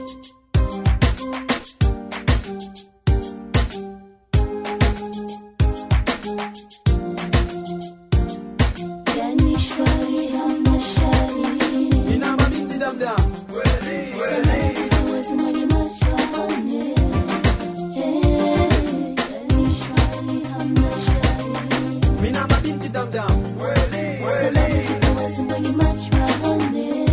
Yani shwari hamna shari Nina mabinti damdam Salamu zikuwezi mwenye macho aone Eh, yani shwari hamna shari Mina mabinti damdam Salamu zikuwezi mwenye macho aone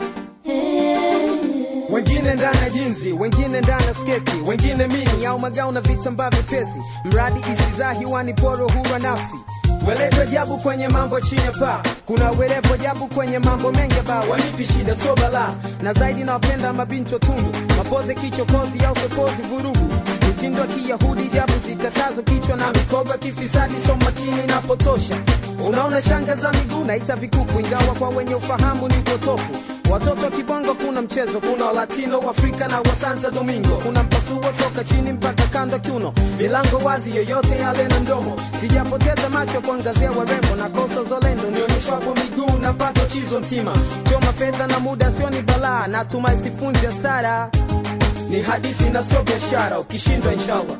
Eh, wengine ndani ya jinzi wengine ndani ya sketi wengine mini au magao na vitambaa vyepesi mradi isizaa hiwani poro hura nafsi weleto jabu kwenye mambo chini ya paa kuna werepo jabu kwenye mambo mengi ba wanipi shida so bala na zaidi nawapenda mabinti watundu mapoze kichokozi au sokozi vurugu mitindo ya kiyahudi jabu zikatazo kichwa na mikogo ya kifisadi so makini napotosha unaona shanga za miguu naita vikuku ingawa kwa wenye ufahamu ni upotofu watoto wa kibongo kuna mchezo kuna walatino waafrika na wa santa domingo kuna mpasuo toka chini mpaka kando kiuno milango wazi yoyote yale na mdomo sijapoteza macho kuangazia warembo na kosa zolendo nionyeshwapo miguu na pato chizo mtima choma fedha na muda sio ni balaa natumai sifunzi hasara ni hadithi na sio biashara ukishindwa inshallah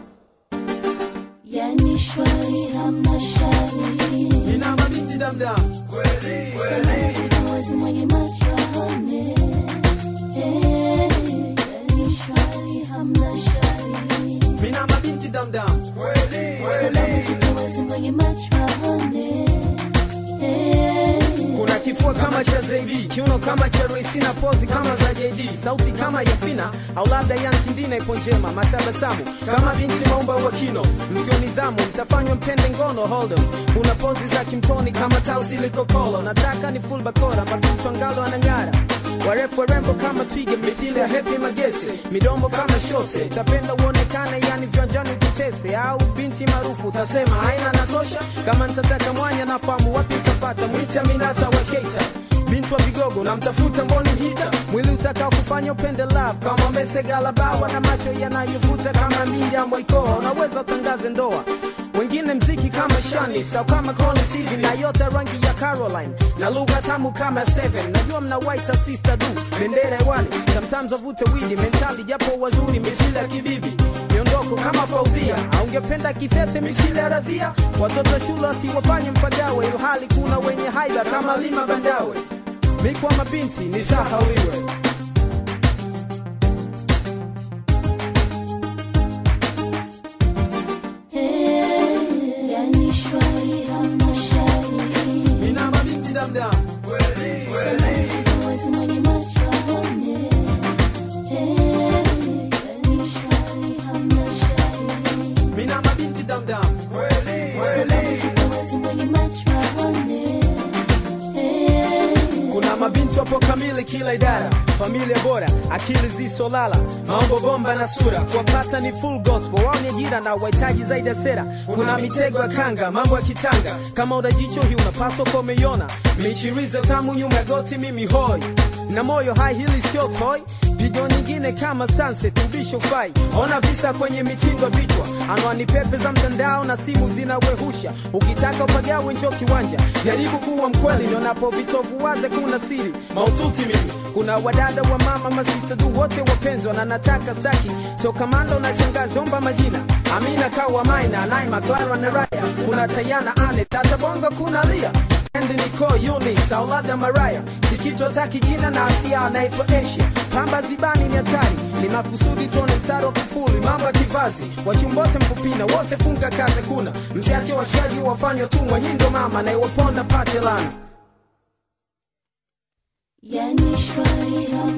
yani shwari hamna shari nina mabinti damdam Salamu zikuwezi mwenye macho aone Eh, yani shwari hamna shari mina mabinti damdam Salamu zikuwezi mwenye macho aone Eh, kuna kifua kama cha Zaibi, kiuno kama cha Royce na pozi kama za JD, sauti kama ya Fina au labda ya Ntindina ipo njema, matabasamu kama binti maumba wa kino, msio nidhamu mtafanywa mpende ngono hold 'em. Kuna pozi za kimtoni kama tausi likokolo, nataka ni full bakora, mabinti angalo anang'ara warefu warembo kama twiga mithili ya hepi magese midomo kama shose tapenda uonekane yani viwanjani ututese au binti maarufu utasema haina natosha kama nitataka mwanya nafahamu wapi utapata mwite aminata wa keita binti wa vigogo namtafuta mboni mhita mwili utakao kufanya upende love kama mesegalabawa na macho yanayovuta kama minda mwaikoa unaweza utangaze ndoa wengine mziki kama shani sau kama Collins hivi na yote rangi ya Caroline na lugha tamu kama Seven. Najua mna white sister du bendera hewani, sometimes wavute widi mentali, japo wazuri mithili ya kibibi miondoko kama faudhia, aungependa kithete mithili ya radhia. Watoto shule wasiwafanye mpagawe, ilhali kuna wenye haiba kama lima bandawe. Mikwa mabinti ni sahauliwe eh, yani shwari hamna shari mina mabinti damdam Salamu zikuwezi mwenye macho aone Eh, yani shwari hamna shari mina mabinti damdam Salamu zikuwezi mwenye macho aone Eh, kuna mabinti wapo kamili kila idara familia bora akili zisolala mambo bomba na sura kuwapata ni full gospel wao ni ajira na wahitaji zaidi ya sera kuna mitego ya kanga mambo ya kitanga kama unajicho hii unapaswa kwa umeiona michiriza tamu nyuma ya goti mimi hoi na moyo hai hili sio toy pigo nyingine kama sunset ubisho fai ona visa kwenye mitindo vichwa anwani pepe za mtandao na simu zinawehusha ukitaka upagawe njo kiwanja jaribu kuwa mkweli nionapo vitovu waze kuna siri maututi mimi kuna wadada wa mama masista du wote wapenzwa na nataka staki so kamanda unachangazi omba majina amina kawa maina naima clara na raya kuna tayana ane tata bongo kuna lia Andy Nicole Eunice au labda Mariah sikitwa taki jina na asia anaitwa Asia pamba zibani ni hatari ni makusudi tuone mstari wa kufuli mambo ya kivazi wachumbote mpupina wote funga kaze kuna msiache washaji wafanywa tumwa nyindo mama na iwaponda pate lana yani shwari hamna